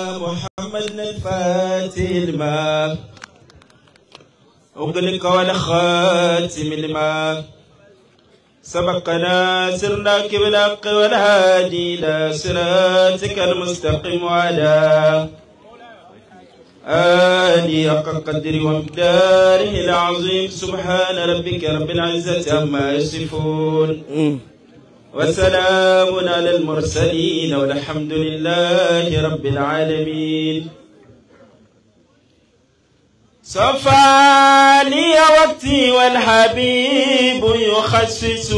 محمد الفاتح لما أغلق والخاتم لما سبقنا سرنا بالحق والهادي إلى صراطك المستقيم وعلى آلي حق قدر ومقداره العظيم سبحان ربك رب العزة عما يصفون وسلام على المرسلين والحمد لله رب العالمين صفى لي وقتي والحبيب يخصص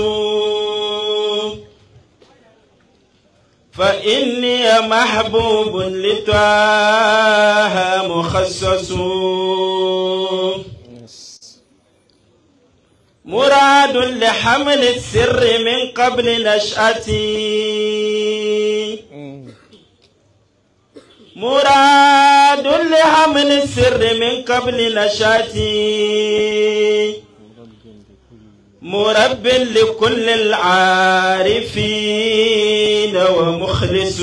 فإني محبوب لطه مخصص مراد لحمل السر من قبل نشأتي مراد لحمل السر من قبل نشأتي مرب لكل العارفين ومخلص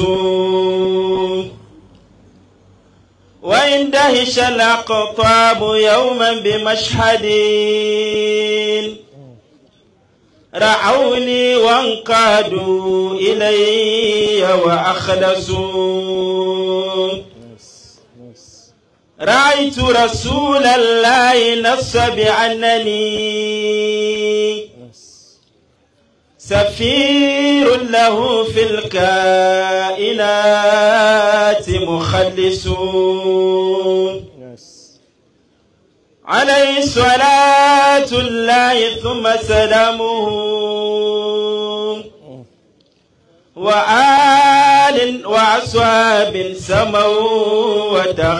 وإن دهش الأقطاب يوما بمشهد رعوني وانقادوا إلي وأخلصوا رأيت رسول الله نص بأنني سفير له في الكائنات مخلص عليه صلاة الله ثم سلامه وآل وأصحاب سموا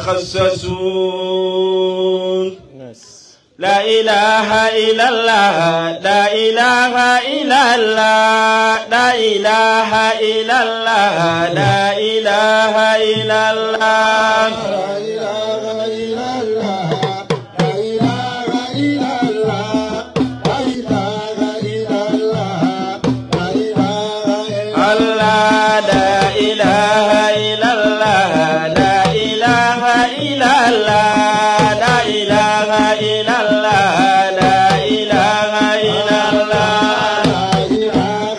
وتخصصوا لا إله إلا الله لا إله إلا الله لا إله إلا الله لا إله إلا الله الله لا إله إلا الله لا إله إلا الله لا إله إلا الله لا إله إلا الله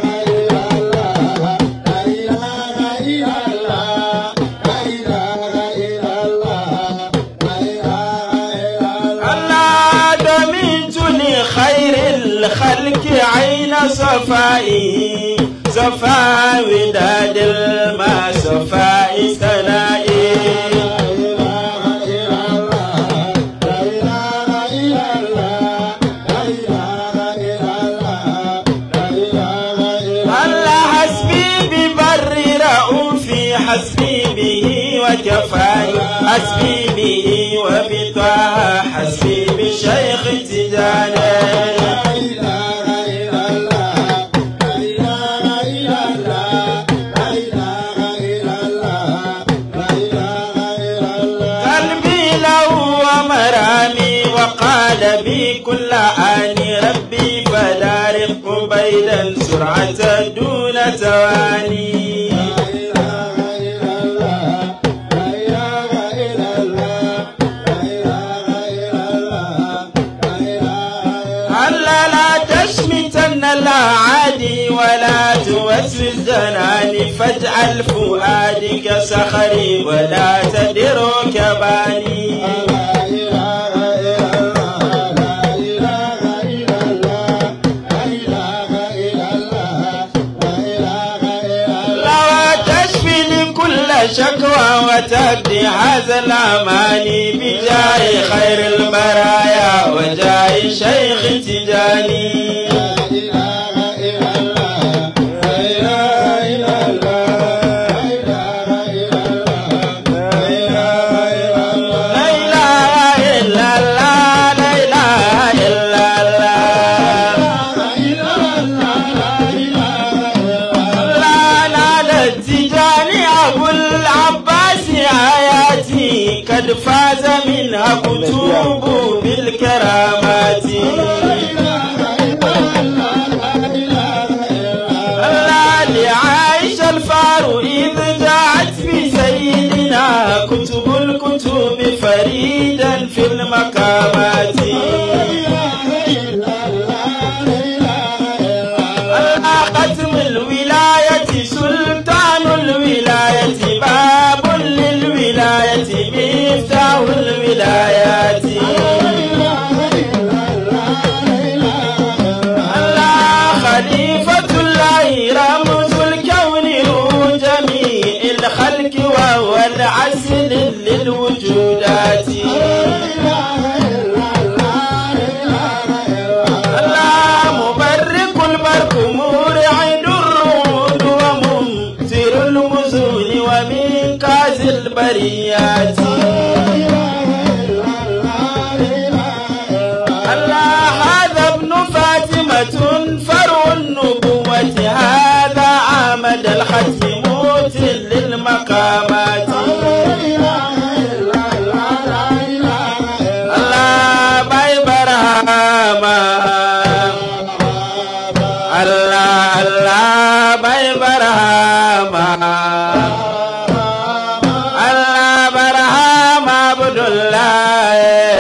الله دمنت لخير الخلق عين صفائي صفا وداد الماء صفاء سنائي الله حسبي ببر رؤوفي حسبي به وكفاي حسبي به وبطه حسبي بشيخ تجاني قلبي له ومرامي وقال بي كل آني ربي فدارق قبيلا سرعة دون تواني ألا لا تشمتن الأعادي ولا توسوس جناني فاجعل فؤادك صخري ولا تدر كباني لا تشفي لكل شكوى وتبدي هذا الأماني بجاه خير البرايا وجاه شيخ تجاني لا إله إلا الله لا إله إلا الله لا لا لا التجاني أبو العباس آياتي قد فاز منها كتب بالكرامات البريات الله هذا ابن فاطمة فرع النبوة هذا عمد الختم للمقامات الله باي برهاما الله الله باي برهاما الله برهاما عبد الله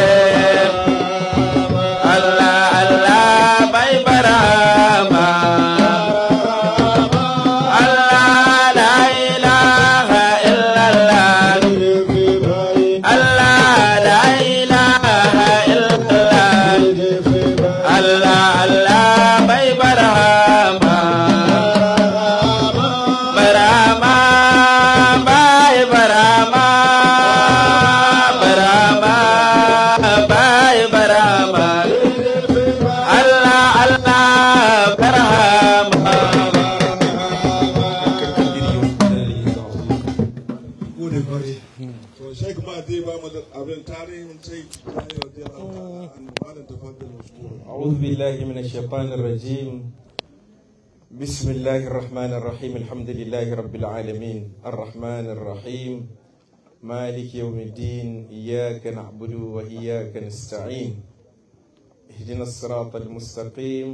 الله الله باي برهاما الله لا إله إلا الله الله لا إله إلا الله الله الله باي برهاما برهاما باي برهاما برهاما باي برهاما الله الله برهاما gode kwarai to sheik ma dai ba mu da abin tarihin sheik an malam tafaddal mashkura أعوذ بالله من الشيطان الرجيم بسم الله الرحمن الرحيم الحمد لله رب العالمين الرحمن الرحيم مالك يوم الدين إياك نعبد وإياك نستعين اهدنا الصراط المستقيم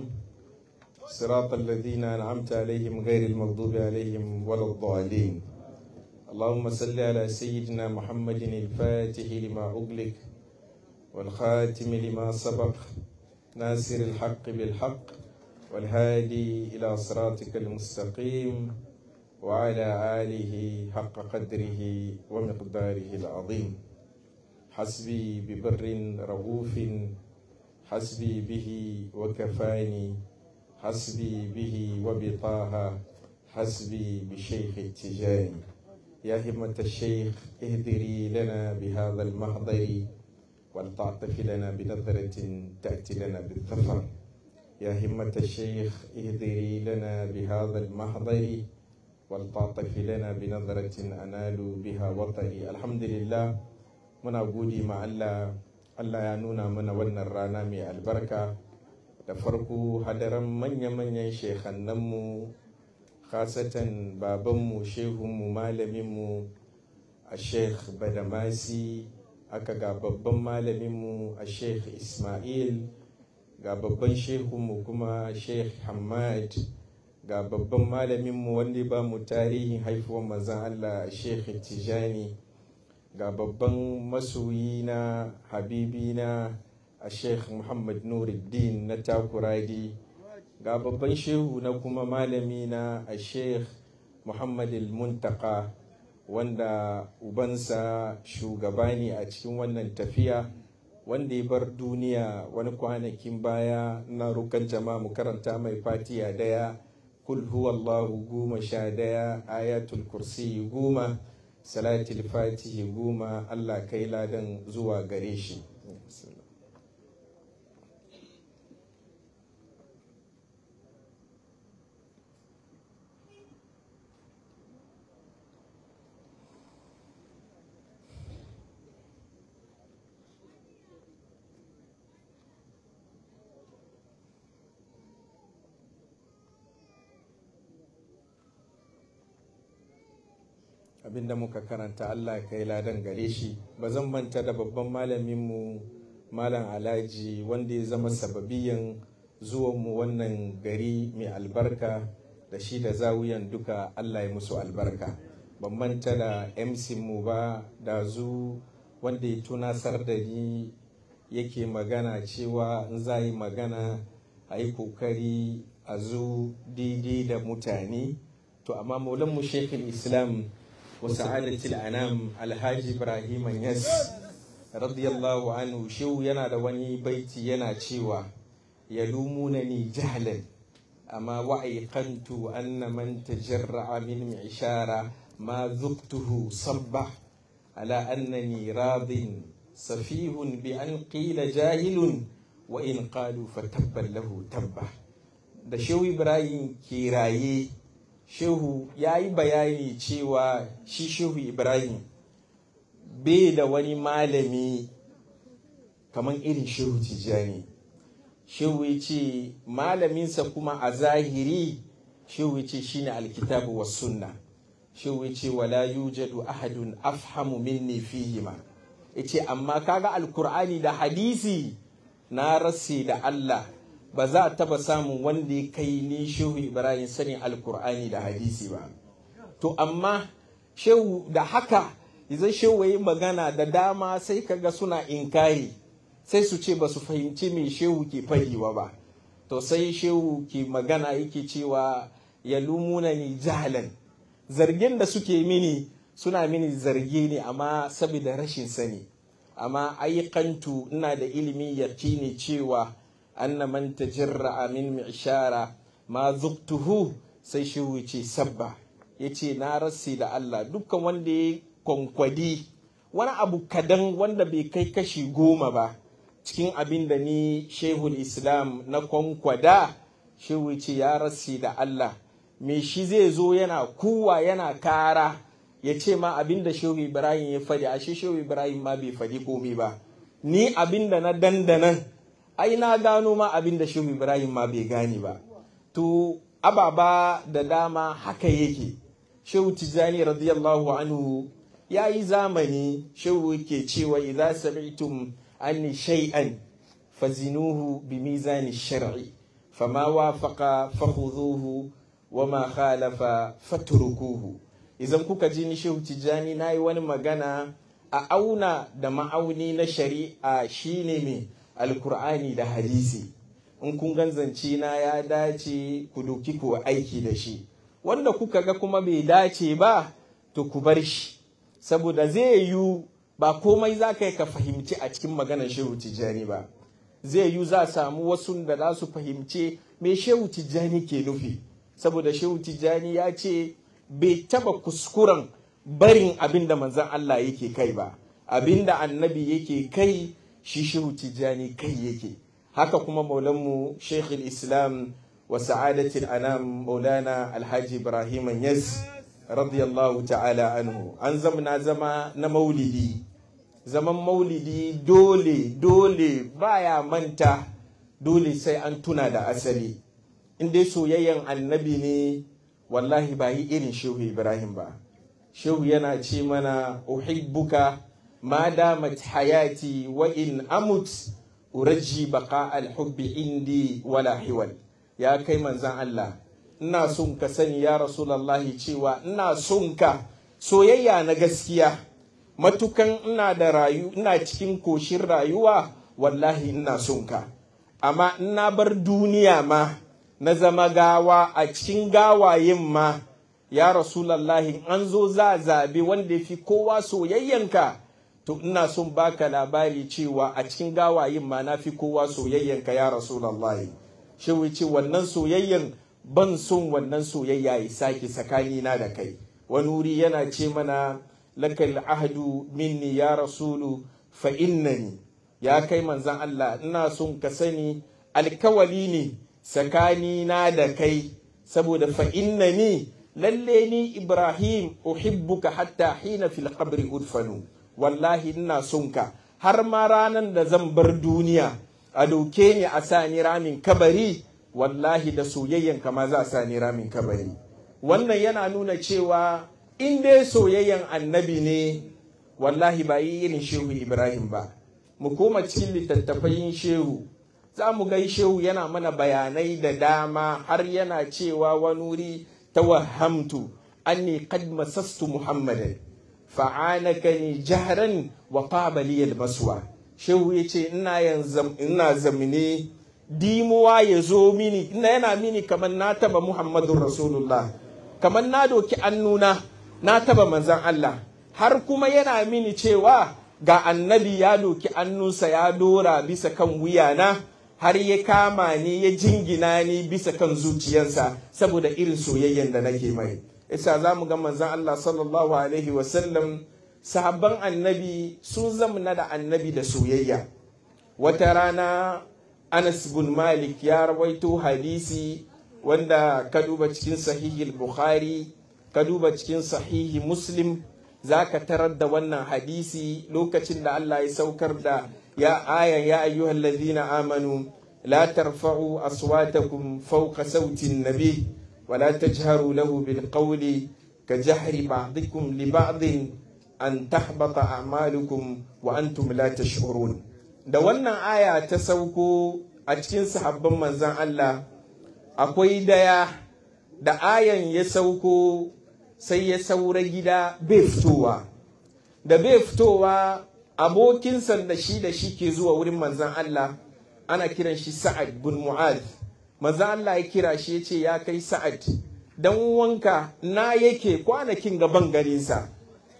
صراط الذين أنعمت عليهم غير المغضوب عليهم ولا الضالين اللهم صل على سيدنا محمد الفاتح لما أغلق والخاتم لما سبق ناصر الحق بالحق والهادي إلى صراطك المستقيم وعلى آله حق قدره ومقداره العظيم حسبي ببر رغوف حسبي به وكفاني حسبي به وبطه حسبي بشيخ التجاني يا همة الشيخ اهدري لنا بهذا المحضر ولتعطف لنا بنظرة تأتي لنا بالظفر يا همة الشيخ اهدري لنا بهذا المحضر ولتعطف لنا بنظرة أنال بها وطري الحمد لله muna gode ma Allah Allah ya nuna mana wannan rana mai albarka da farko hadaran manya-manyan shekannanmu khasatan babanmu shehunmu malaminmu a sheikh badamasi aka ga babban malaminmu a sheikh ismail ga babban shehunmu kuma sheikh hamad ga babban malaminmu wanda ba mu tarihin haifuwar manzan allah sheikh tijani ga babban masoyi na habibi na a sheikh muhammad nuruddin na takuradi ga babban shehu na kuma malami na a sheikh muhammad muntaka wanda ubansa shugaba ne a cikin wannan tafiya wanda ya bar duniya wani kwanakin baya na rukan jama'a mu karanta mai fatiya daya kul huwallahu goma sha daya ayatul kursi goma salatul fatihi goma allah kai ladan zuwa gare shi abinda muka karanta Allah kai ladan gare shi ba zan manta da babban malaminmu malam alhaji wanda ya zama sababiyan zuwanmu wannan gari mai albarka da shi da zawuyan duka Allah ya musu albarka ban manta da MC mu ba da zu wanda ya tunasar da ni yake magana cewa in za yi magana a yi kokari a zo daidai da mutane to amma maulanmu shekul islam وسعادة الأنام الحاج إبراهيم يس رضي الله عنه شو ينا دواني بيتي ينا شيوا يلومونني جهلا أما وأيقنت أن من تجرع من معشارة ما ذقته صبح على أنني راض سفيه بأن قيل جاهل وإن قالوا فتبا له تبا da shehu ibrahim ke raye shehu ya yi bayani cewa shi shehu ibrahim bai da wani malami kamar irin shehu tijjani shehu ya ce malaminsa kuma a zahiri shehu ya ce shine alkitabu wa sunna shehu ya ce wala yujadu ahadun afhamu minni fihima ya ce amma kaga alkur'ani da hadisi na rase da Allah ba za a taba samun wanda ya kai ni shehu ibrahim sani alkur'ani da hadisi ba to amma shehu da haka idan shehu yi magana da dama sai kaga suna inkari sai su ce ba su fahimci me shehu ke fadiwa ba to sai shehu ke magana yake cewa ya lumuna ni jahalan zargin da suke mini suna mini zargi ne amma saboda rashin sani amma aikantu ina da ilimi ne cewa anna man tajirra min mi'shara ma zuktuhu sai shehu ce sabba yace na rasi da Allah dukkan wanda ya kwankwadi wani abu kadan wanda bai kai kashi goma ba cikin abin da ni shehul islam na kwankwada shehu ce ya rasi da Allah me shi zai zo yana kuwa yana kara ya ce ma abin da shehu ibrahim ya faɗi ashe shehu ibrahim ma bai faɗi komai ba ni abin da na dandanan ai na gano ma abin da shehu ibrahim ma bai gane ba to ababa da dama haka yake shehu tijjani radiyallahu anhu ya yi zamani shehu ke cewa idza sami'tum anni shay'an fazinuhu bi mizani shar'i fama wafaqa fakhudhuhu wama khalafa fatrukuhu idan kuka ji ni shehu tijjani na yi wani magana a auna da ma'auni na shari'a shine mai alkur'ani da hadisi in kun ganzance na ya dace ku doki ku aiki da shi wanda kuka ga kuma bai dace ba to ku bar shi saboda zai yiwu ba komai za ka yi ka fahimci a cikin maganar shehu tijjani ba zai yiwu za samu wasu da za su fahimce me shehu tijjani ke nufi saboda shehu tijjani ya ce bai taba kuskuren barin abin da manzan Allah yake kai ba abin da annabi yake kai shi shehu tijjani kai yake haka kuma maulanmu sheikh islam wa sa'adatul anam maulana alhaji ibrahim yas radiyallahu ta'ala anhu an zamna zama na maulidi zaman maulidi dole dole baya manta dole sai an tuna da asali in dai soyayyen annabi ne wallahi ba yi irin shehu ibrahim ba shehu yana ce mana uhibbuka ma damat hayati wa in amut uraji baka alhubbi indi wala hiwal ya kai manzan Allah ina son ka sani ya rasulallahi cewa ina son ka soyayya na gaskiya matukan ina da rayu ina cikin koshin rayuwa wallahi ina son ka amma ina bar duniya ma na zama gawa a cikin gawayen ma ya rasulallahi an zo za zabe wanda ya fi kowa soyayyanka to ina son baka labari cewa a cikin gawayen ma na fi kowa soyayyanka ya rasulallahi shi wuce wannan soyayyan ban son wannan soyayya ya sake tsakanina da kai wani wuri yana ce mana lakal ahdu minni ya rasulu fa innani ya kai manzan Allah ina son ka sani alkawali ne tsakanina da kai saboda fa innani lalle ni Ibrahim uhibbuka hatta hina fil qabri udfanu wallahi ina son ka har ma ranan da zan bar duniya a doke ni a sa ni ramin kabari wallahi da soyayyan ma za a sa ni ramin kabari wannan yana nuna cewa in dai soyayyan annabi ne wallahi ba yi irin shehu Ibrahim ba mu koma cikin littattafai shehu za mu gai shehu yana mana bayanai da dama har yana cewa wani wuri tawahhamtu anni qad masastu muhammadan fa'anakani jahran wa qaba li maswa shehu yace ina yanzu ina zamine dimuwa ya zo mini ina yana mini kamar na taba muhammadun rasulullah kamar na doki annuna na taba manzan Allah har kuma yana mini cewa ga annabi ya doki annunsa ya dora bisa kan wuyana har ya kama ni ya jingina ni bisa kan zuciyarsa saboda irin soyayyen da nake mai isa za mu ga manzan Allah sallallahu alaihi wasallam sahabban annabi sun zamna da annabi da soyayya wata rana Anas bin Malik ya rawaito hadisi wanda ka duba cikin sahihi Bukhari ka duba cikin sahihi Muslim za ka tarar da wannan hadisi lokacin da Allah ya saukar da ya ayan ya ayyuhal ladhina amanu la tarfa'u aswatakum fawqa sautin nabi wa la tajharu lahu bil qawli ka jahri ba'dikum li ba'din an tahbata a'malukum wa antum la tash'urun da wannan aya ta sauko a cikin sahabban manzon Allah akwai daya da ayan ya sauko sai ya saura gida bai fitowa da bai fitowa abokinsa da shi da shi ke zuwa wurin manzan Allah ana kiran shi sa'ad bin mu'ad manzan Allah ya kira shi ya ce ya kai sa'ad dan wanka na yake kwanakin gaban garinsa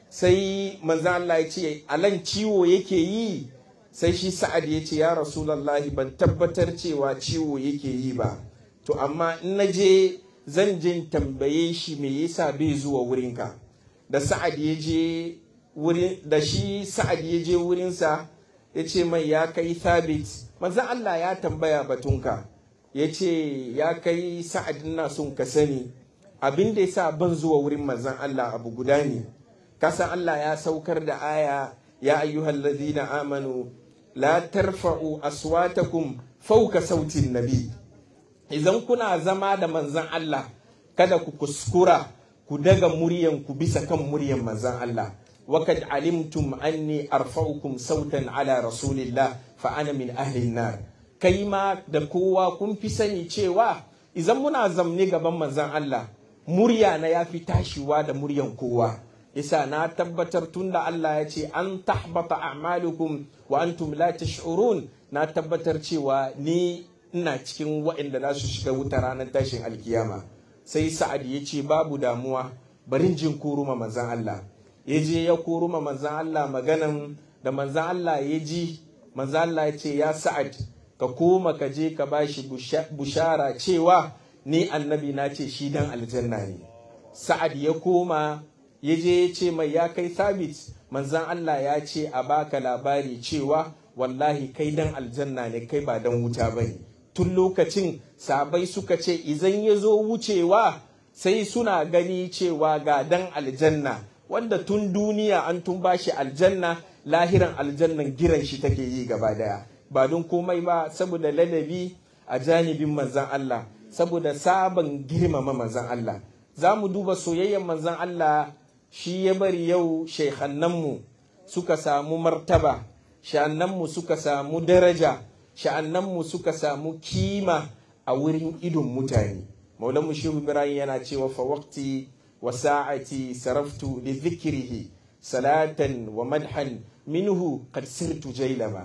sai manzan Allah ya ce alan ciwo yake yi sai shi sa'ad ya ce ya rasulallahi ban tabbatar cewa ciwo yake yi ba to amma in na je zan je tambaye shi me yasa bai zuwa wurinka da sa'ad ya je wurin da shi sa'ad ya je wurinsa ya ce mai ya kai thabit manzan Allah ya tambaya batunka ya ce ya kai sa'ad na son ka sani abin da yasa ban zuwa wurin manzan Allah abu guda ne kasan Allah ya saukar da aya ya ayyuhal ladina amanu la tarfa'u aswatakum fauka sautin nabi idan kuna zama da manzan Allah kada ku kuskura ku daga muryan ku bisa kan muryan manzan Allah wakad alimtum anni arfa'ukum sautan ala rasulillah fa ana min ahli nar kai ma da kowa kun fi sani cewa idan muna zamne gaban manzan Allah murya na yafi tashiwa da muryan kowa yasa na tabbatar tunda Allah ya ce an tahbata a'malukum wa antum la tash'urun na tabbatar cewa ni ina cikin waɗanda za su shiga wuta ranar tashin alkiyama sai sa'ad ya ce babu damuwa barin jin kuruma manzan Allah ya je ya kuruma manzan Allah maganan da manzan Allah ya ji manzan Allah ya ce ya sa'ad ka koma ka je ka bashi bushara cewa ni annabi na ce shi dan aljanna ne sa'ad ya koma ya je ya ce mai ya kai sabit manzan Allah ya ce a baka labari cewa wallahi kai dan aljanna ne kai ba dan wuta bane tun lokacin sabai suka ce izan ya zo wucewa sai suna gani cewa ga dan aljanna wanda tun duniya an tun bashi aljanna lahiran aljannan giran shi take yi gaba daya ba don komai ba saboda ladabi a janibin manzan Allah saboda sabon girmama manzan Allah za mu duba soyayyen manzan Allah shi ya bari yau shaikhannanmu suka samu martaba sha'annanmu suka samu daraja sha'annanmu suka samu kima a wurin idon mutane maulanmu shehu ibrahim yana cewa fa waqti wa sa'ati saraftu li dhikrihi salatan wa madhan minhu qad sirtu jailama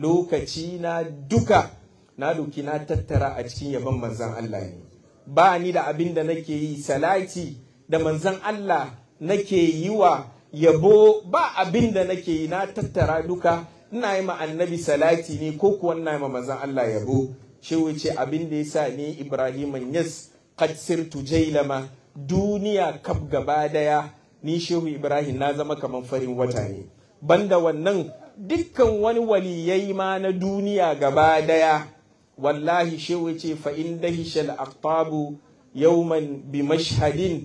lokaci na duka na doki na tattara a cikin yaban manzan Allah ne ba ni da abin da nake yi salati da manzan Allah nake yi wa yabo ba abin da nake yi na tattara duka ina yi ma annabi salati ne ko kuwa ina yi ma manzan Allah yabo shi wuce abin da ya sa ni Ibrahim Yas qad sirtu jailama duniya kaf gaba daya ni shehu Ibrahim na zama kamar farin wata ne banda wannan dukkan wani waliyai ma na duniya gaba daya wallahi shehu ce fa in dahishal aqtabu yawman bi mashhadin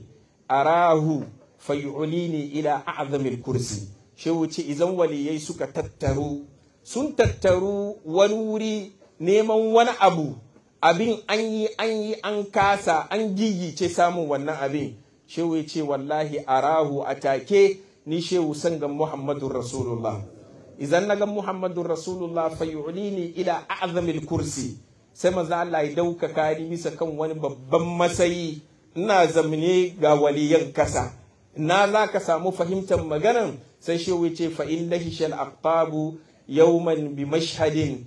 arahu fayu'lini ila a'zamil kursi shehu ce idan waliyai suka tattaru sun tattaru wani wuri neman wani abu abin an yi an yi an kasa an gigice samun wannan abin shehu ce wallahi arahu atake ni shehu sangan muhammadun rasulullah idan na ga muhammadun rasulullah fayu'lini ila a'zamil kursi sai maza Allah ya daukaka ni bisa kan wani babban matsayi ina zamne ga waliyan kasa na za ka samu fahimtar maganan sai shi wuce fa in lahishal aqtabu yawman bi mashhadin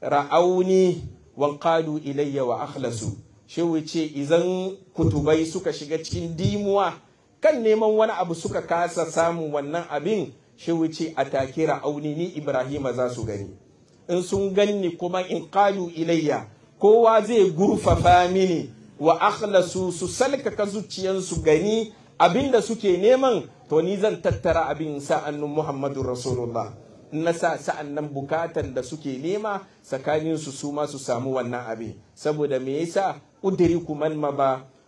ra'auni wa qalu ilayya wa akhlasu shi wuce idan kutubai suka shiga cikin dimuwa kan neman wani abu suka kasa samun wannan abin shi wuce a take ra'auni ni ibrahima za su gani in sun ganni kuma in qalu ilayya kowa zai gurfafa mini wa akhlasu su salkaka zuciyansu gani abinda suke neman to ni zan tattara abin sa'annin Muhammadu Rasulullah na sa sa'an nan bukatan da suke nema tsakanin su su ma su samu wannan abin saboda me yasa udriku man ma ba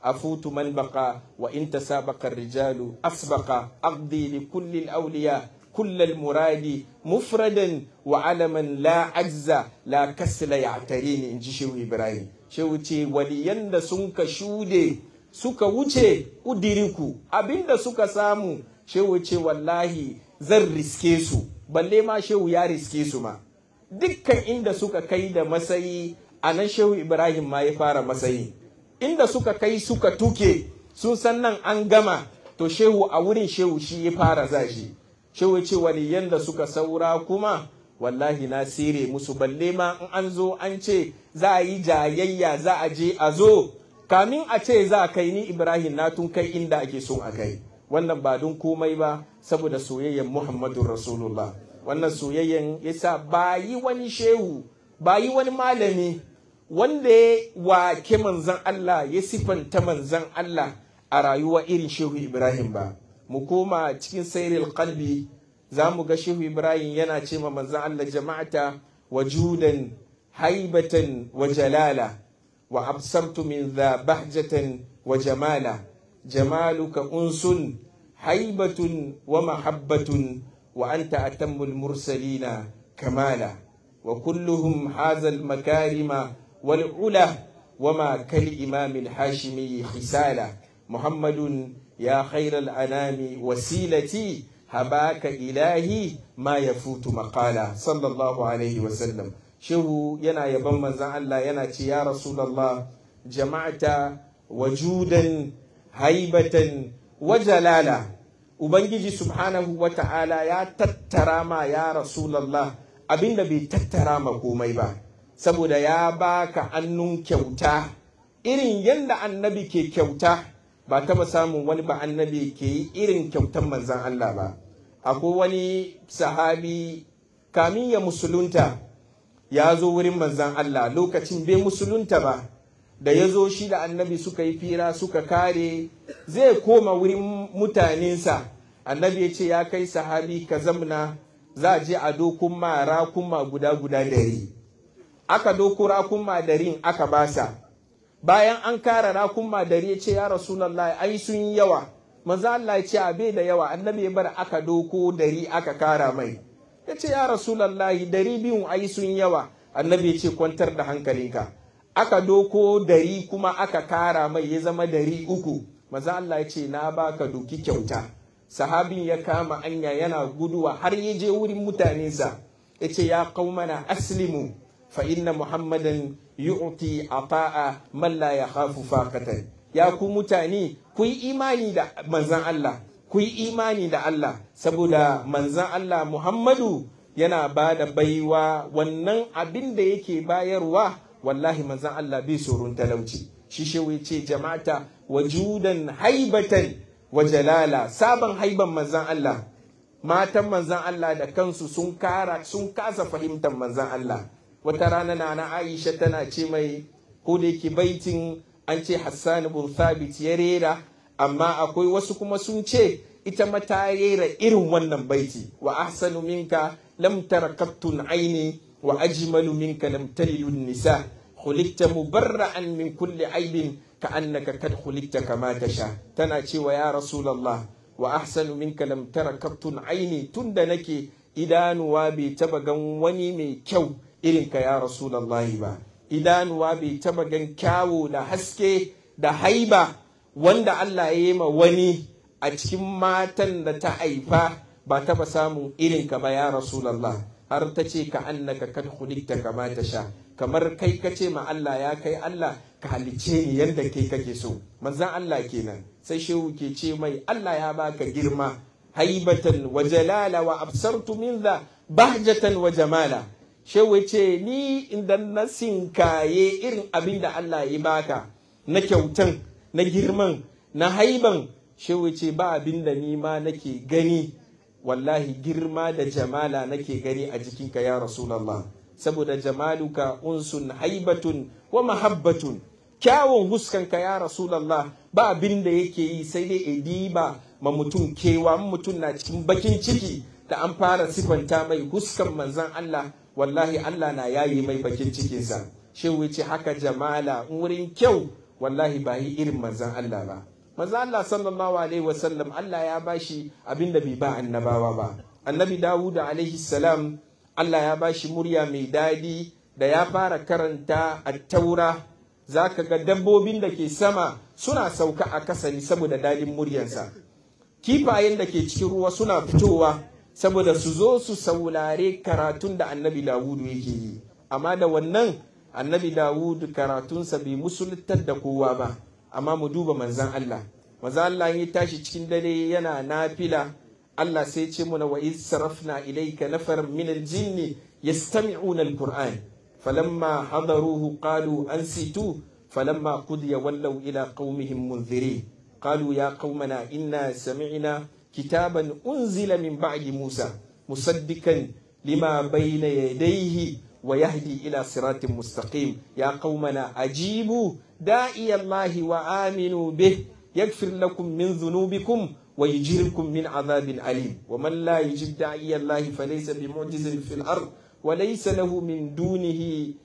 أفوت من بقى وإن تسابق الرجال أسبق أقضي لكل الأولياء كل المراد مفردا وعلما لا عجز لا كسل يعتريني إن شيخ إبراهيم شوتي وليند سنك شودي suka wuce udiriku abinda suka samu shehu ce wallahi zan riske su balle ma shehu ya riske su ma dukkan inda suka kai da masayi a nan shehu ibrahim ma ya fara masayi inda suka kai suka tuke sun san nan an gama to shehu a wurin shehu shi ya fara zashi shehu ce waliyan da suka saura kuma wallahi na sire musu balle ma in an zo an ce za a yi jayayya za a je a zo kamin a ce za a kai ni ibrahim na tun kai inda ake son a kai wannan ba don komai ba saboda soyayyen muhammadun rasulullah wannan soyayyen yasa ba yi wani shehu ba yi wani malami wanda ya wake manzan Allah ya sifanta manzan Allah a rayuwa irin shehu ibrahim ba mu koma cikin sairil qalbi za mu ga shehu ibrahim yana ce ma manzan Allah jama'ata wajudan haibatan wa jalala wa absartu min dha bahjatan wa jamala jamaluka unsun haibatun wa mahabbatun wa anta atammul mursalina kamala wa kulluhum haza makarima wal ula وما كالإمام الحاشمي خسالة محمد يا خير الأنام وسيلتي هباك إلهي ما يفوت مقالا صلى الله عليه وسلم shehu yana yaban manzan Allah yana ce ya Rasulallah jama'ata wajudan haibatan wa jalala Ubangiji subhanahu wa ta'ala ya tattara ma ya Rasulallah abinda bai tattara ma komai ba saboda ya baka annun kyauta irin yadda annabi ke kyauta ba taba samun wani ba annabi ke yi irin kyautan manzan Allah ba akwai wani sahabi kamin ya musulunta ya zo wurin manzan Allah lokacin bai musulunta ba da ya zo shi da annabi suka yi fira suka kare zai koma wurin mutanensa annabi ya ce ya kai sahabi ka zamna za a je a dokun ma rakuma guda guda dari aka doko rakun madarin aka basa bayan an kara rakun madari ya ce ya rasulallah ai sun yi yawa manzo Allah ya ce a bai da yawa annabi ya bar aka doko dari aka kara mai ya ce ya rasulallahi dari biyun ai sun yawa annabi ya ce kwantar da hankalinka aka doko dari kuma aka kara mai ya zama dari uku maza Allah ya ce na baka doki kyauta sahabin ya kama anya yana guduwa har ya je wurin mutanensa ya ce ya qaumana aslimu fa inna muhammadan yu'ti ata'a man la yakhafu faqatan ya ku mutane ku yi imani da manzan Allah ku yi imani da Allah saboda manzan Allah Muhammadu yana ba da baiwa wannan abin da yake bayarwa wallahi manzan Allah bai tsoron talauci shi shewa ce jama'ata wajudan haibatan wa jalala sabon haiban manzan Allah matan manzan Allah da kansu sun kara sun kasa fahimtar manzan Allah wata rana na na Aisha tana ce mai ko da yake baitin an ce Hassan bin Thabit ya rera amma akwai wasu kuma sun ce ita ma ta rera irin wannan baiti wa ahsanu minka lam tara qattun aini wa ajmalu minka lam talidu nisa khuliqta mubarra'an min kulli aibin ka annaka kad khuliqta kama tasha tana cewa ya rasulullah wa ahsanu minka lam tara qattun aini tunda nake idanuwa bai taba gan wani mai kyau irin ka ya rasulullahi ba idanuwa bai taba gan kyawu da haske da haiba wanda Allah ya yi ma wani a cikin matan da ta haifa ba taba samun irin ka ba ya Rasulallah har ta ce ka annaka kad khuliqta kama ta sha kamar kai ka ce ma Allah ya kai Allah ka halice ni yadda kai kake so manzan Allah kenan sai shehu ke ce mai Allah ya baka girma haibatan wa jalala wa absartu min dha bahjatan wa jamala shehu ce ni idan na sinkaye irin abin da Allah ya baka na kyautan na girman na haiban shehu ce ba abin da ni ma nake gani wallahi girma da jamala nake gani a jikinka ya rasulallah saboda jamaluka unsun haibatun wa mahabbatun kyawun huskanka ya rasulallah ba abin da yake yi sai dai ediba ma mutum kewa mutum na cikin bakin ciki da an fara sifanta mai huskan manzan Allah wallahi Allah na yayi mai bakin cikinsa shehu ce haka jamala wurin kyau wallahi ba yi irin manzan Allah ba manzan Allah sallallahu alaihi wasallam Allah ya bashi abin da bai ba annabawa ba annabi Dawud alaihi salam Allah ya bashi murya mai dadi da ya fara karanta a taura za ka ga dabbobin da ke sama suna sauka a kasani saboda dadin muryansa kifayen da ke cikin ruwa suna fitowa saboda su zo su saulare karatun da annabi dawudu yake yi amma da wannan annabi dawudu karatunsa bai musuluntar da kowa ba amma mu duba manzan Allah manzan Allah ya tashi cikin dare yana nafila Allah sai ce muna wa iz sarafna ilayka nafar min al-jinni yastami'una al-qur'an falamma hadaruhu qalu ansitu falamma qudiya wallaw ila qaumihim munzirin qalu ya qaumana inna sami'na kitaban unzila min ba'di musa musaddikan lima bayna yadayhi ويهدي إلى صراط مستقيم يا قومنا أجيبوا داعي الله وآمنوا به يغفر لكم من ذنوبكم ويجيركم من عذاب أليم ومن لا يجب داعي الله فليس بمعجز في الأرض وليس له من دونه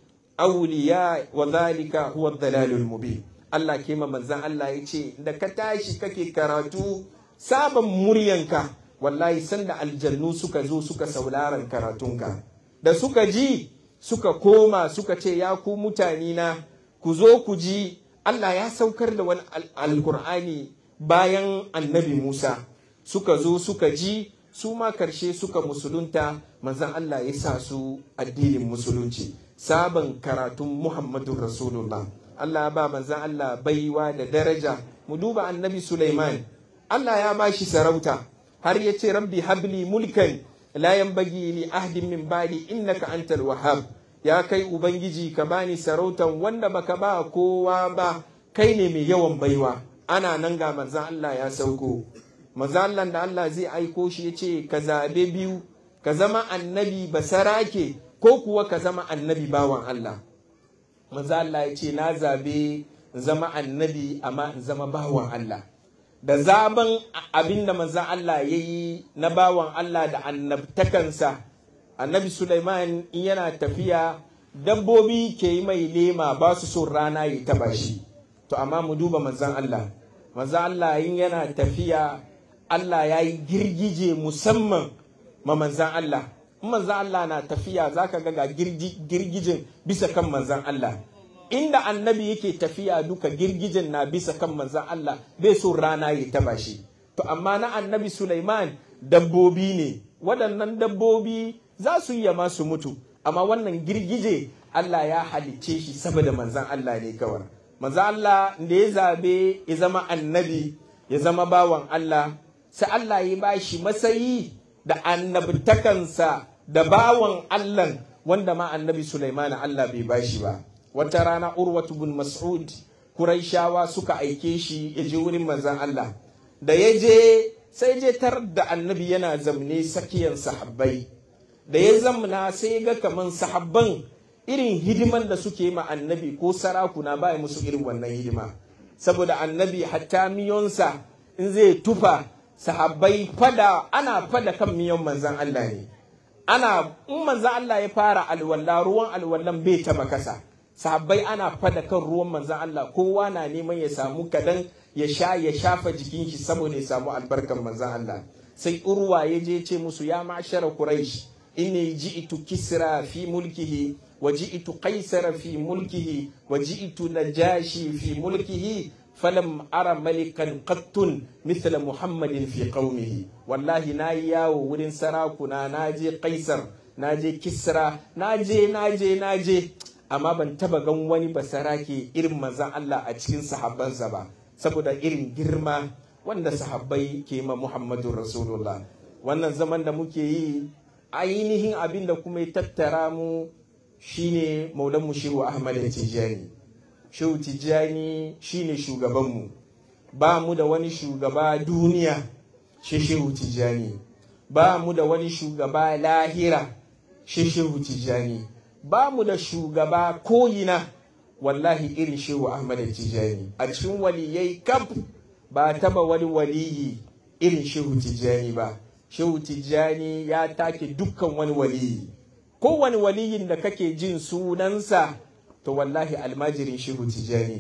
أولياء وذلك هو الضلال المبين Allah ke ma manzan Allah ya ce da ka tashi kake karatu sabon muryanka wallahi sanda aljannu suka zo suka sauraron karatunka da suka ji suka koma suka ce ya ku mutane na ku zo ku ji Allah ya saukar da wani alkur'ani bayan annabi Musa suka zo suka ji su ma karshe suka musulunta manzan Allah ya sa su addinin musulunci sabon karatun Muhammadu Rasulullah Allah ba manzan Allah baiwa da daraja mu duba annabi Sulaiman Allah ya ba shi sarauta har ya ce rabbi habli mulkan la yanbaghi li ahdin min ba'di innaka antal wahhab ya kai ubangiji ka bani sarautan wanda baka ba kowa ba kai ne mai yawan baiwa ana nan ga manzan Allah ya sauko manzan Allah da Allah zai aiko shi ya ce ka zabe biyu ka zama annabi basarake ko kuwa ka zama annabi bawan Allah manzan Allah ya ce na zabe zama annabi amma in zama bawan Allah da zaben abin da manzan Allah ya yi na bawan Allah da annabtakansa annabi Sulaiman in yana tafiya dabbobi ke yi mai lema ba su son rana ya taba shi to amma mu duba manzan Allah manzan Allah in yana tafiya Allah ya yi girgije musamman ma manzan Allah in manzan Allah na tafiya za ka ga girgijin bisa kan manzan Allah inda annabi yake tafiya duka girgijin na bisa kan manzan Allah bai so rana ya taba shi to amma na annabi Sulaiman dabbobi ne waɗannan dabbobi za su iya ma su mutu amma wannan girgije Allah ya halicce shi saboda manzan Allah ne kawai manzan Allah da ya zabe ya zama annabi ya zama bawan Allah sai Allah ya ba shi masayi da annabtakansa da bawan Allah wanda ma annabi Sulaiman Allah bai ba shi ba wata rana urwatu bin mas'ud kuraishawa suka aike shi ya je wurin manzan Allah da ya je sai je tar da annabi yana zamne sakiyan sahabbai da ya zamna sai ga kaman sahabban irin hidiman da suke ma annabi ko sarakuna ba musu irin wannan hidima saboda annabi hatta miyonsa in zai tufa sahabbai fada ana fada kan miyon manzan Allah ne ana in manzan Allah ya fara alwala ruwan alwallan bai taba kasa sahabbai ana fada kan ruwan manzan Allah kowa na neman ya samu kadan ya sha ya shafa jikin shi saboda ya samu albarkan manzan Allah sai urwa ya je ce musu ya ma'ashara quraish inni ji'tu kisra fi mulkihi wa ji'tu qaisara fi mulkihi wa ji'tu najashi fi mulkihi falam ara malikan qattun mithla muhammadin fi qaumihi wallahi na yi yawo wurin sarakuna na je qaisar na je kisra na je na je na je amma ban taba gan wani basarake irin manzan Allah a cikin sahabbansa ba saboda irin girma wanda sahabbai ke ma Muhammadu Rasulullah wannan zaman da muke yi ainihin abin da kuma ya tattara mu shine maulan shehu Ahmad Tijjani shehu Tijjani shine shugabanmu ba mu da wani shugaba duniya shi shehu Tijjani ba mu da wani shugaba lahira shi shehu Tijjani ba mu da shugaba koyina wallahi irin shehu Ahmad Tijjani a cikin waliyai kaf ba taba wani waliyi irin shehu Tijjani ba shehu Tijjani ya take dukkan wani waliyi kowane waliyin da kake jin sunansa to wallahi almajirin shehu Tijjani ne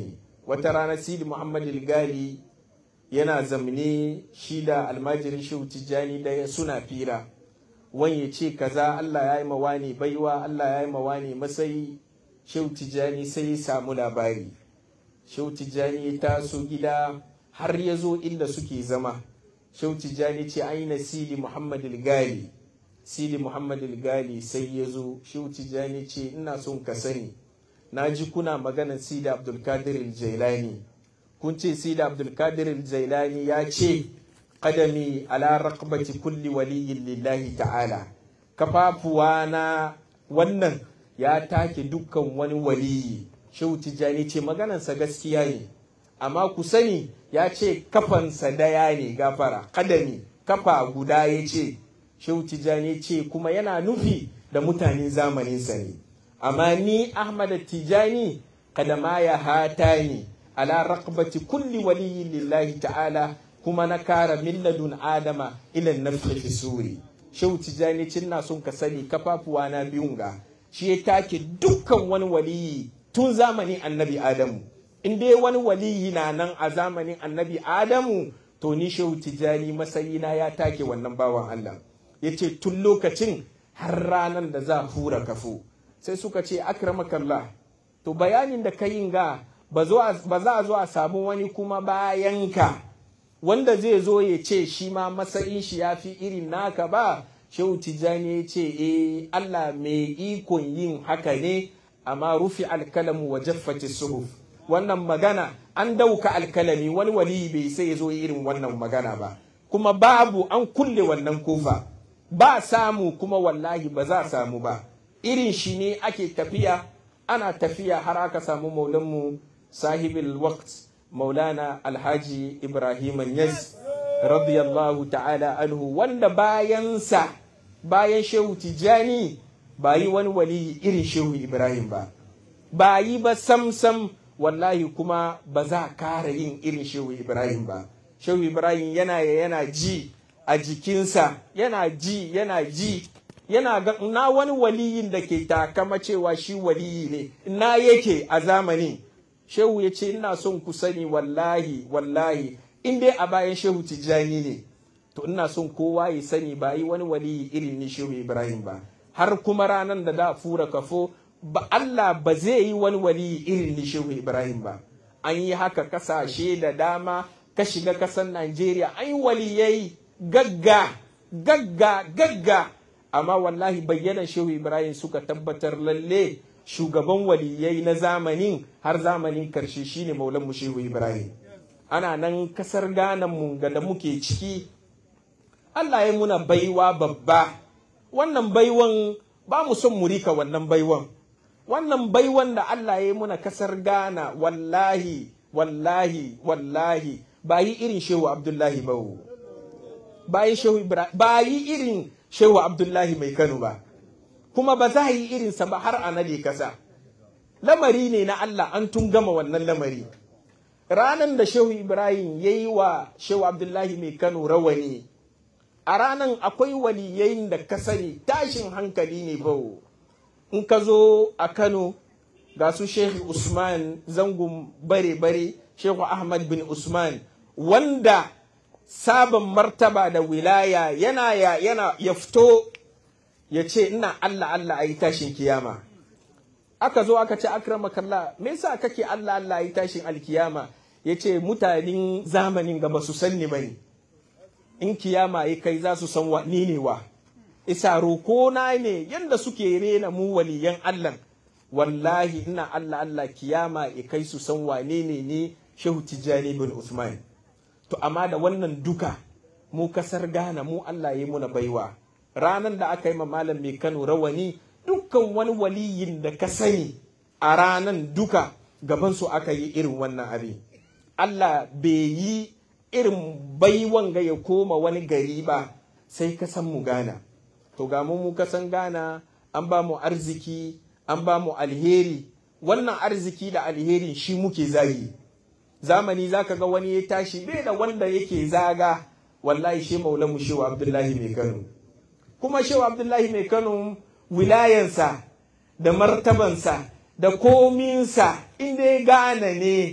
wata rana sidi muhammad gali yana zamne shi da almajirin shehu tijjani da suna fira wani ya ce kaza allah ya yi mawani baiwa allah ya yi mawani matsayi shehu tijjani sai ya samu labari shehu tijjani ya taso gida har ya zo inda suke zama shehu tijjani ce aina sidi muhammad gali sidi muhammad gali sai ya zo shehu tijjani ce ina son ka sani na ji kuna maganar sidi abdulkadir jailani kun ce sidi abdulkadir jailani ya ce kadami ala raqabati kulli waliyin lillahi ta'ala kafafuwa na wannan ya take dukkan wani waliyi shehu tijjani ce maganarsa gaskiya ne amma ku sani ya ce kafansa daya ne gafara kadami kafa guda ya ce shehu tijjani ce kuma yana nufi da mutanen zamaninsa ne amma ni ahmad tijjani kadama ya hata ni ala raqbati kulli waliyin lillahi ta'ala kuma na kara milladun adama ilan nafsi fi suri shehu tijjani cin na sun ka sani kafafuwa na biyun ga shi ya take dukkan wani waliyi tun zamanin annabi adamu in dai wani waliyi na nan a zamanin annabi adamu to ni shehu tijjani masayina ya take wannan bawan allah ya ce tun lokacin har ranar da za hura kafo sai suka ce akramakallah to bayanin da ka yin ga ba za a zo a samu wani kuma bayan ka wanda zai zo ya ce shi ma matsayin shi ya fi irin naka ba shehu tijjani ya ce eh Allah mai ikon yin haka ne amma rufi alkalamu wa jaffati suhuf wannan magana an dauka alkalami wani wali bai sai ya zo irin wannan magana ba kuma babu an kulle wannan kofa ba samu kuma wallahi ba za samu ba irin shi ne ake tafiya ana tafiya har aka samu maulanmu sahibul waqt maulana alhaji ibrahim yaz radiyallahu ta'ala anhu wanda bayansa bayan shehu tijjani ba yi wani waliyi irin shehu ibrahim ba ba yi ba samsam wallahi kuma ba za a kara yin irin shehu ibrahim ba shehu ibrahim yana yana ji a jikinsa yana ji yana ji yana ga na wani waliyin da ke takama cewa shi waliyi ne na yake a zamani shehu ya ce ina son ku sani wallahi wallahi in dai a bayan shehu tijjani ne to ina son kowa ya sani ba yi wani waliyi irin ni shehu ibrahim ba har kuma ranar da da fura kafo ba Allah ba zai yi wani waliyi irin ni shehu ibrahim ba an yi haka kasashe da dama ka shiga kasan najeriya an yi waliyai gagga gagga gagga amma wallahi bayyanan shehu ibrahim suka tabbatar lalle shugaban waliyai na zamanin har zamanin karshe shine maulan mu shehu ibrahim ana nan kasar ganan mu ga da muke ciki Allah ya muna baiwa babba wannan baiwan ba mu son mu rika wannan baiwan wannan baiwan da Allah ya muna kasar Ghana wallahi wallahi wallahi ba yi irin shehu Abdullahi ba ba yi shehu Ibrahim ba yi irin shehu Abdullahi mai Kano ba kuma ba za yi irinsa ba har a nade kasa lamari ne na Allah an tun gama wannan lamari ranan da shehu Ibrahim ya yi wa shehu Abdullahi mai Kano rawani a ranan akwai waliyayin da ka sani tashin hankali ne ba in ka zo a Kano ga su Shehu Usman zangon bare-bare Shehu Ahmad bin Usman wanda sabon martaba da wilaya yana ya yana ya fito ya ce ina Allah Allah a yi tashin kiyama aka zo aka ce akramakallah me yasa kake Allah Allah a yi tashin alkiyama ya ce mutanen zamanin gaba su sanni bane in kiyama ya kai za su san wa ni ne wa isa roko na ne yanda suke rena mu waliyan Allah wallahi ina Allah Allah kiyama ya kai su san wane ne ni Shehu Tijjani bin Usman to amma da wannan duka mu kasar Ghana mu Allah ya muna baiwa ranan da aka yi ma malam mai Kano rawani dukkan wani waliyin da ka sani a ranan duka gaban su aka yi irin wannan abin Allah bai yi irin baiwan ga ya koma wani gari ba sai ka san mu gana to ga mu ka san gana an ba mu arziki an ba mu alheri wannan arziki da alherin shi muke zagi zamani zaka ga wani ya tashi bai da wanda yake zaga wallahi shi maula mu shehu abdullahi mai kano kuma shehu abdullahi mai kano wilayansa da martabansa da kominsa inda ya gane ne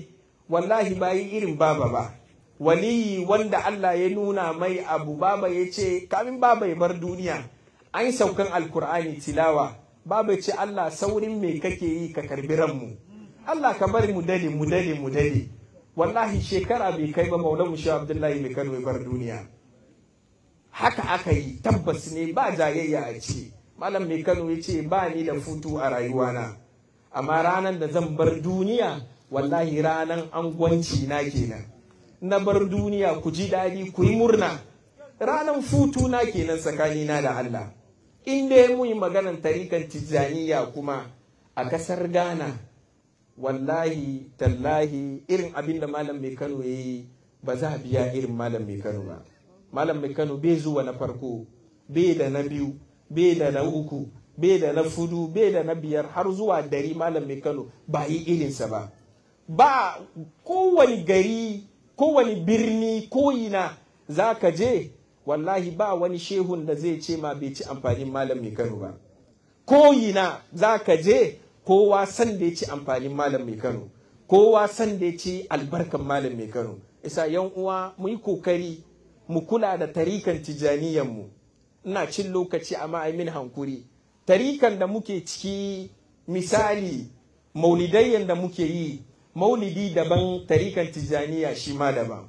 wallahi bayi irin baba ba waliyi wanda Allah ya nuna mai abu baba ya ce kamin baba ya bar duniya an yi saukan alkur'ani tilawa baba ya ce Allah saurin me kake yi ka karbi ranmu Allah ka bari mu dade mu dade mu dade wallahi shekara bai kai ba maulamu shi abdullahi mai kano ya bar duniya haka aka yi tabbas ne ba jayayya a ciki malam mai kano ya ce ba ni da futu a rayuwana amma ranar da zan bar duniya wallahi ranar angwanci na kenan na bar duniya ku ji daɗi ku yi murna ranar futu na kenan tsakanina da Allah in dai mu yi maganar tarikan tijjaniya kuma a kasar Ghana wallahi tallahi irin abin da malam mai Kano ya yi ba za a biya irin malam mai Kano ba malam mai Kano bai zuwa na farko bai da na biyu bai da na uku bai da na fudu bai da na biyar har zuwa dari malam mai Kano ba yi irinsa ba ba kowane gari kowane birni koyina za ka je wallahi ba wani shehun da zai ce ma bai ci amfanin malam mai kano ba koyina za ka je kowa san da ya ci amfanin malam mai kano kowa san da ya ci albarkan malam mai kano isa yan uwa mu yi kokari mu kula da tarikan tijaniyanmu ina cin lokaci amma ai min hankuri tarikan da muke ciki misali maulidayyan da muke yi maulidi daban tarikan tijaniya shi ma daban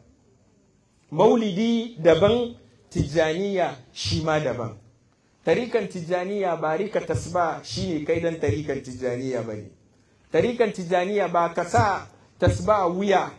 maulidi daban tijaniya shi ma daban tarikan tijaniya ba rika tasba shine kai dan tarikan tijaniya ba ne tarikan tijaniya ba ka sa tasba wuya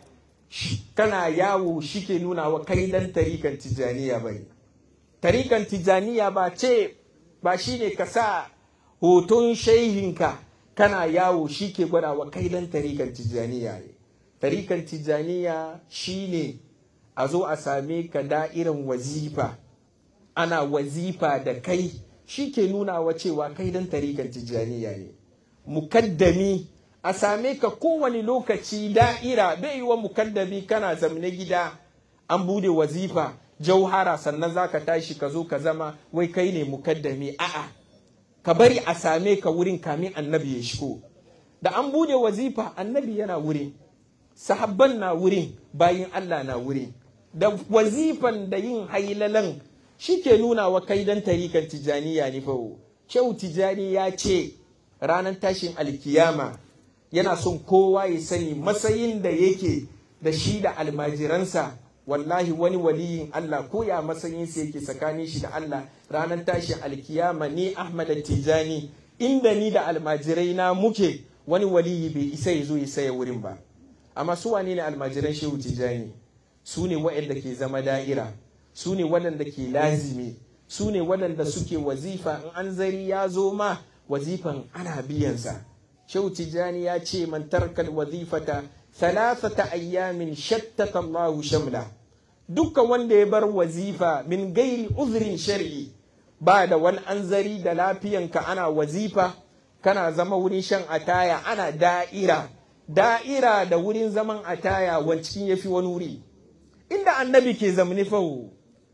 kana yawo shi ke nuna wa kai dan tarikan tijaniya ba ne tarikan tijaniya ba ce ba shine ka sa hoton shehinka kana yawo shi ke gwada wa kai dan tarikan tijaniya ne tarikan tijaniya shine a zo a same ka da'irin wazifa ana wazifa da kai shi ke nuna wa cewa kai dan tarikan tijaniya ne mukaddami a same ka kowane lokaci da'ira bai yi wa mukaddami kana zamne gida an bude wazifa jauhara sannan za ka tashi ka zo ka zama wai kai ne mukaddami a'a ka bari a same ka wurin kamin annabi ya shigo da an bude wazifa annabi yana wurin sahabban na wurin bayin Allah na wurin da wazifan da yin hailalan shi ke nuna wa kai dan tarikan tijaniya ne fa shehu tijani ya ce ranar tashin alkiyama yana son kowa ya sani matsayin da yake da shi da almajiransa wallahi wani waliyin Allah ko ya matsayinsa yake tsakanin shi da Allah ranar tashin alkiyama ni Ahmad Tijani inda ni da almajirai na muke wani waliyi bai isa ya zo ya saya wurin ba amma su wane ne almajiran shehu Tijani su ne waɗanda ke zama da'ira su ne waɗanda ke lazimi su ne waɗanda suke wazifa in an zari ya zo ma wazifan ana biyansa shehu Tijani ya ce man tarkal wazifata thalathata ayyamin shattata Allahu shamla dukkan wanda ya bar wazifa min gairi uzrin shar'i ba da wani anzari da lafiyanka ana wazifa kana zama wurin shan ataya ana da'ira da'ira da wurin zaman ataya wancin yafi wani wuri inda annabi ke zamani fahu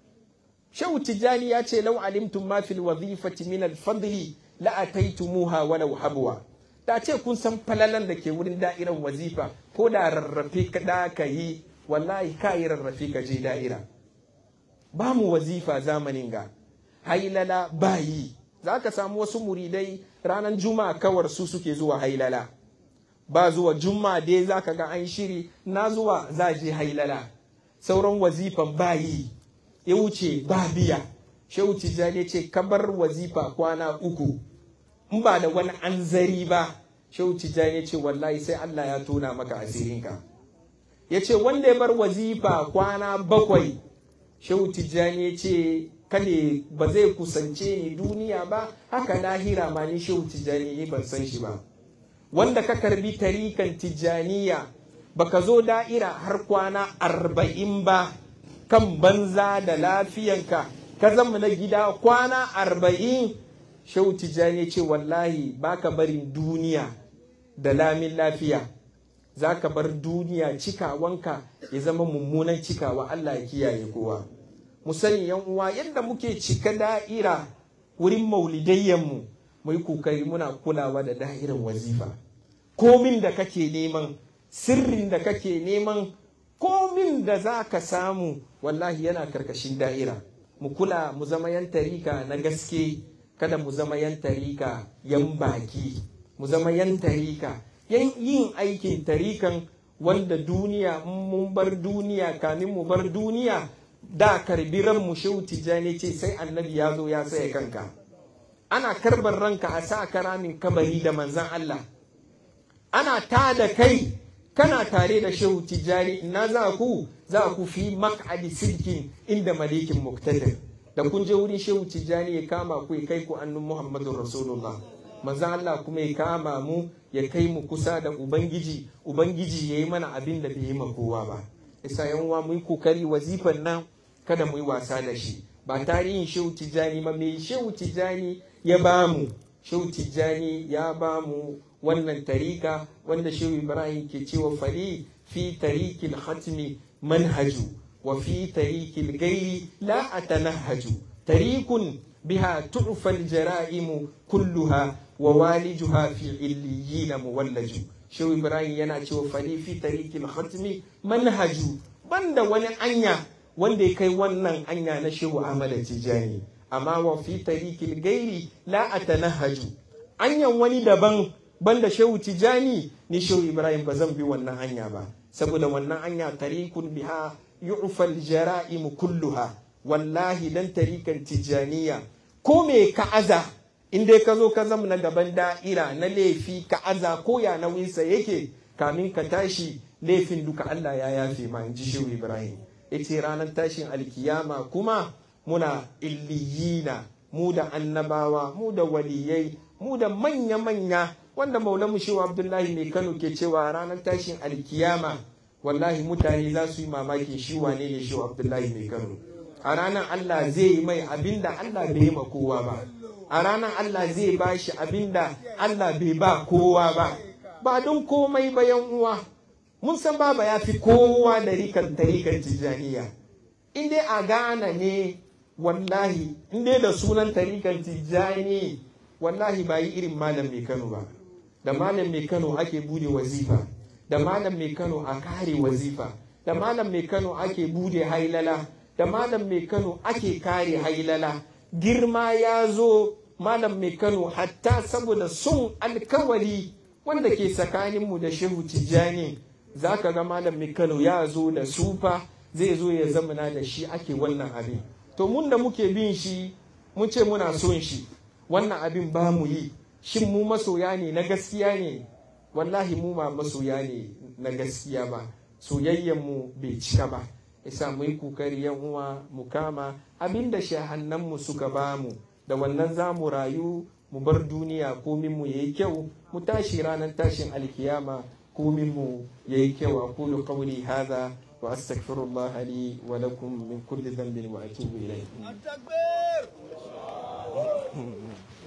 shehu tijjani ya ce lau alimtum ma fil wazifati min al-fadli la ataitumuha walau habwa da ce kun san falalan da ke wurin da'irar wazifa ko da rarrafe ka da ka yi wallahi ka yi rarrafe ka je da'ira ba mu wazifa zamanin ga hailala ba yi za ka samu wasu muridai ranar juma'a kawar su suke zuwa hailala ba zuwa juma'a dai za ka ga an shiri na zuwa za je hailala sauran wazifan ba yi ya wuce ba biya shehu tijjani ce kabar wazifa kwana uku in ba da wani anzari ba shehu tijjani ce wallahi sai Allah ya tona maka asirinka ya ce wanda ya bar wazifa kwana bakwai shehu tijjani ya ce kada ba zai kusance ni duniya ba haka lahira ma ni shehu tijjani ni ban san shi ba wanda ka karbi tarikan tijjaniya baka zo da'ira har kwana arba'in ba kan banza da lafiyanka ka zama na gida kwana arba'in shehu tijjani ce wallahi baka barin duniya da lamin lafiya za ka bar duniya cikawanka ya zama mummunan cikawa Allah ya kiyaye kowa mu sani yan uwa yadda muke cika da'ira wurin maulidayyanmu mu yi kokari muna kulawa da da'irar wazifa komin da kake neman sirrin da kake neman komin da za ka samu wallahi yana karkashin da'ira mu kula mu zama yan tarika na gaske kada mu zama yan tarika yan baki mu zama yan tarika yan yin aikin tarikan wanda duniya mun bar duniya kamin mu bar duniya da karbi ran mu shehu tijjani ce sai annabi ya zo ya saya kanka ana karbar ranka a sa karamin kabari da manzan Allah ana ta da kai kana tare da shehu tijjani ina za ku za ku fi mak'adi silkin inda malikin muktadir da kun je wurin shehu tijjani ya kama ku ya kai ku annun muhammadun rasulullah manzan Allah kuma ya kama mu ya kai mu kusa da ubangiji ubangiji ya yi mana abin da bai yi ma kowa ba isa yan uwa mu yi kokari wazifan nan kada mu yi wasa da shi ba tarihin shehu tijjani ma mai shehu tijjani ya ba mu shehu tijjani ya ba mu wannan tarika wanda shehu ibrahim ke cewa fari fi tarikil hatmi manhaju wa fi tarikil gairi la atanahaju tarikun biha tu'fal jara'imu kulluha wa walijuha fi illiyina muwallaju shehu ibrahim yana cewa fari fi tarikil hatmi manhaju banda wani anya wanda ya kai wannan anya na shehu ahmad tijani amma wa fi tarikil gairi la atanahaju anyan wani daban banda shehu tijani ni shehu ibrahim ba zan bi wannan hanya ba saboda wannan hanya tarikun biha yu'fal jara'im kulluha wallahi dan tarikan tijaniya ko me ka'aza in dai ka zo ka zama na gaban da'ira na laifi ka'aza ko ya nauyinsa yake kamin ka tashi laifin duka Allah ya yafe ma in ji shehu ibrahim yace ranar tashin alkiyama kuma muna illiyina mu da annabawa mu da waliyai mu da manya-manya wanda maulamu shehu abdullahi mai kano ke cewa ranar tashin alkiyama wallahi mutane za su yi mamakin shi wane ne shehu abdullahi mai kano a ranar allah zai yi mai abinda allah bai yi ma kowa ba a ranar allah zai ba shi abinda allah bai ba kowa ba ba don komai ba yan uwa mun san baba ya fi kowa da rikan tarikan tijjaniya in dai a gana ne wallahi in dai da sunan tarikan tijjani wallahi ba yi irin malam mai kano ba da malam mai kano ake bude wazifa da malam mai kano a kare wazifa da malam mai kano ake bude hailala da malam mai kano ake kare hailala girma ya zo malam mai kano hatta saboda sun alkawari wanda ke tsakaninmu da shehu tijjani za ka ga malam mai kano ya zo da sufa zai zo ya zamana da shi ake wannan abin to mun da muke bin shi mun ce muna son shi wannan abin ba mu yi shin mu masoya ne na gaskiya ne wallahi mu ma masoya ne na gaskiya ba soyayyen mu bai cika ba isa mu yi kokari yan uwa mu kama abin da shahannan mu suka ba mu da wannan za mu rayu mu bar duniya komin mu yayi kyau mu tashi ranar tashin alkiyama komin mu yayi kyau aqulu qawli hadha wa astaghfirullah li wa lakum min kulli dhanbin wa atubu ilayh